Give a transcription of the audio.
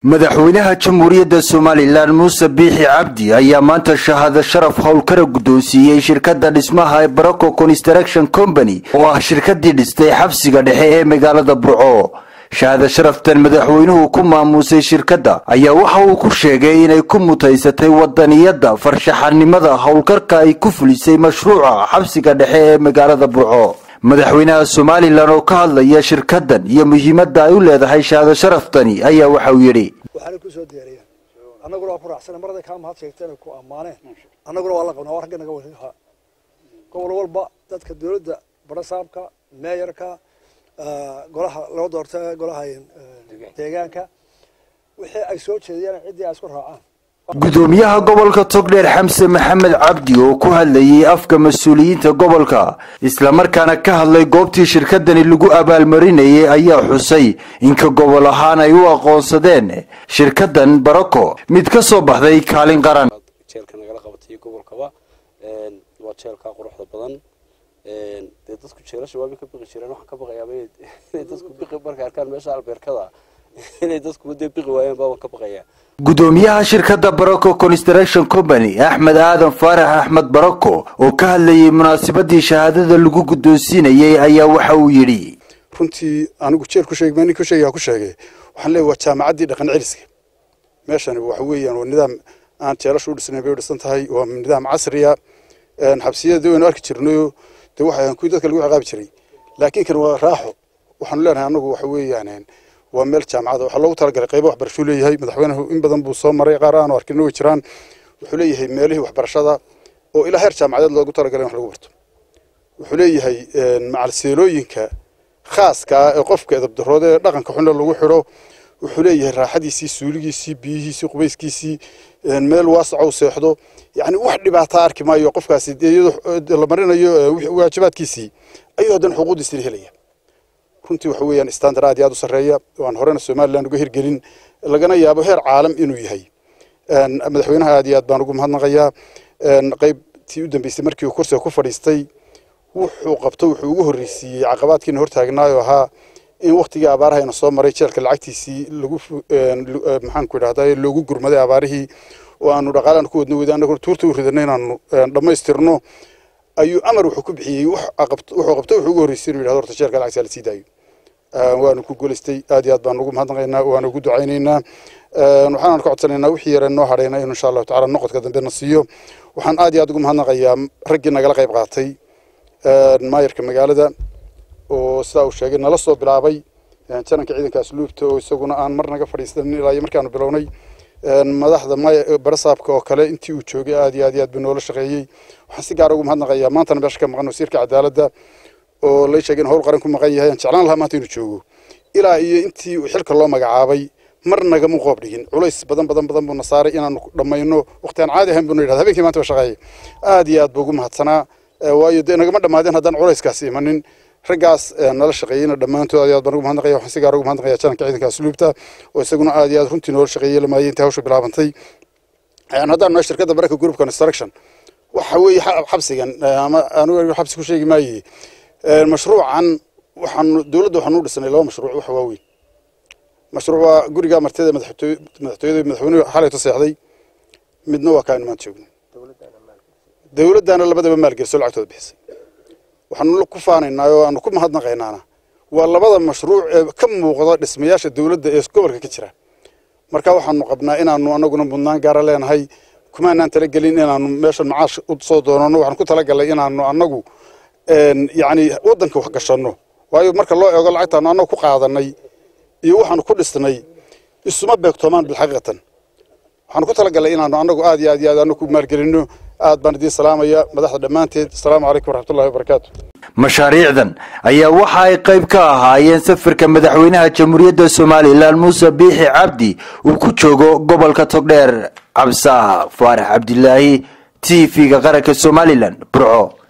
madaxweynaha jamhuuriyadda somalilan muuse biixi cabdi ayaa maanta shahaado sharaf howlkara guddoonsiiyey shirkadda dhismaha ee barocco construction company oo ah shirkadii dhistay xabsiga dhexe ee magaalada burco shahaado sharaftan madaxweynuhu ku maamuusay shirkadda ayaa waxa uu ku sheegay inay ku mutaysatay wadaniyadda farshaxanimada howlkarka ay ku fulisay mashruuca xabsiga dhexe ee magaalada burco madaxweynaha somalilan oo ka hadlaya shirkadan iyo muhiimadda ay u leedahay shahaado sharaftani ayaa waxa uu yidhi waxaana ku soo diyaariyeen annaguna waa ku raacsana marada kaa mahad sheegteen ku ammaaneen annaguna waa la qabnaa waa ragga naga wadaa gobol walba dadka dowladda barasaabka meeyarka golaha loo doorta golaha deegaanka wixii ay soo jeediyeen ciddii ay isku raacaan gudoomiyaha gobolka togdheer xamse maxamed cabdi oo ku hadlayay afka mas-uuliyiinta gobolka islamarkaana ka hadlay goobtii shirkadani lagu abaalmarinayay ayaa xusay inka gobol ahaan ay u aqoonsadeen shirkadan barocco mid ka soo baxday kaalin qaran jeelka nagala qabatay gobolkaba waa jeelka quruxda badan dee dadku jeelasha waabay ka biqi jireen waxaan ka baqayaaba inay dadku biqi markay arkaan meesha albeerkada inay dadku dee biqi waayeen baaban ka baqayaa gudoomiyaha shirkadda barocco construction company axmed aadan faarax axmed barocco oo ka hadlayay munaasabadii shahaadada lagu guddoonsiinayay ayaa waxa uu yidhi runtii anigu jeel ku sheeg nin ku sheegaya ku sheegay waxaan leeyahay waa jaamacaddii dhaqan celiska meeshani waxa weeyaan waa nidaam aan jeelasha u dhisnayn bay u dhisan tahay waa nidaam casriya xabsiyada waynu arki jirnayo dee waxa kuwii dadka lagu ciqaabi jiray laakiin kan waa raaxo waxaanu leenahay anagu waxa weeyaan waa meel jaamacada waxaa loogu talagalay qaybo waxbarashuu leeyahay madaxweynuhu in badan buu soo maray qaar aanu arkina way jiraan wuxuu leeyahay meelihii waxbarashada oo ilaa heer jaamacadeed loogu talagalay in wax lagu barto wuxuu leeyahay macalseelooyinka khaaskaa ee qofka edabdarooda ee dhaqanka xunna lagu xidho wuxuu leeyahay raaxadiisii suuligiisii biyihiisii qubayskiisii meel waasaco u seexdo yacni wax dhibaataa arki maayo qofkaasi iyadoo la marinayo waajibaadkiisii ayuu haddana xuquuqdiisina helaya runtii waxa weeyaan standard aad iyo aad u sarreeya oo aan horena somaliland uga hirgelin lagana yaabo heer caalam inuu yahay madaxweynaha aad iyo aad baan ugu mahadnaqayaa qaybtii u dambeysay markii uu kursiga ku fadhiistay wuxuu qabto wuxuu ugu horreysiiyey caqabaadkiina hortaagnaayo ahaa in waktigii abaarahayna soo maray jeelka lacagtiisii lagu maxaan ku idhahdaa loogu gurmaday abaarihii oo aanu dhaqaalaan ku wadno weyda annaguna tuurta u ridano inaanu dhammaystirno ayuu amar wuxuu ku bixiyey wuxuu qabto wuxuu ugu horreysay inuu yidhahdo horta jeelka lacagtaa la sii daayo waanu ku guulaystay aad iyo aad baan ugu mahadnaqaynaa waanu ugu ducaynaynaa waxaan ka codsanaynaa wixii yare noo hadhayna inuu insha allahu tacala noqodka dambe na siiyo waxaan aad iyo aad ugu mahadnaqayaa raggii nagala qayb qaatay maayarka magaalada oo sidaa uu sheegay nala soo bilaabay jananka ciidanka asluubta oo isaguna aan mar naga fadhiisanin ilaa iyo markaanu bilownay madaxda barasaabka oo kale intii uu joogay aad iyo aad iyo aad buu noola shaqeeyey waxaan si gaara ugu mahadnaqayaa maantana meesha ka maqan wasiirka cadaaladda oo lay sheegay in howl qaran ku maqan yahay aan jeclaan lahaa maanta inuu joogo ilaa iyo intii uu xilka loo magacaabay mar nagama qoob dhigin culays badan badan badan buuna saaray inaanu dhammayno waqti aan caadi ahayn buuna yidhahda habeenkii maanta ba shaqeeyay aad iyo aad buu ugu mahadsanaa waayo dee nagama dhammaadeen haddaan culayskaasi imanin raggaas nala shaqeeyeyna dhammaantood aad iyo aad baan ugu mahadnaqaya waxaan si gaar ugu mahadnaqaya jananka ciidanka asluubta oo isaguna aad iyo aad runtii noola shaqeeyey lamaayay intii hawsha bilaabantay haddaan nahay shirkadda baraka group construction waxa weeye xabsigan ama anigu xabsi ku sheegi maaye mashruucan waxaanu dowladda waxaanu u dhisnay laba mashruuc waxa waaweyn mashruuc waa guriga martida madaxtooyada madaxweynuhu xalayto seexday midna waa kaanu maanta joogno dowladdaana labadaba maalgeliso lacagtooda bixisay waxaanu ku faanaynaa oo aanu ku mahadnaqaynaana waa labada mashruuc ee ka muuqda dhismayaasha dowladda ee gobolka ka jira marka waxaanu qabnaa inaanu anaguna mudnaan gaara leenahay kumaanaan talagelin inaanu meeshan macaash u soo doonano waxaan ku talagalay inaanu anagu yacni waddanka wax gashanno waayo marka loo eego lacagtaanu annagu ku qaadanay iyo waxaanu ku dhisnay isuma beegtoomaan bilxaqiiqatan waxaanu ku talagalay inaanu annagu aad iyo aad iyo aad anagu ku maalgelinno aad baan idiin salaamaya madaxda dhammaanteed asalaamu calaykum waraxmatullahi wabarakaatu mashaariicdan ayaa waxa ay qayb ka ahaayeen safarka madaxweynaha jamhuuriyadda somalilan muuse biixi cabdi uu ku joogo gobolka togdheer cabsaha faarax cabdilaahi t v-ga qaranka somalilan burco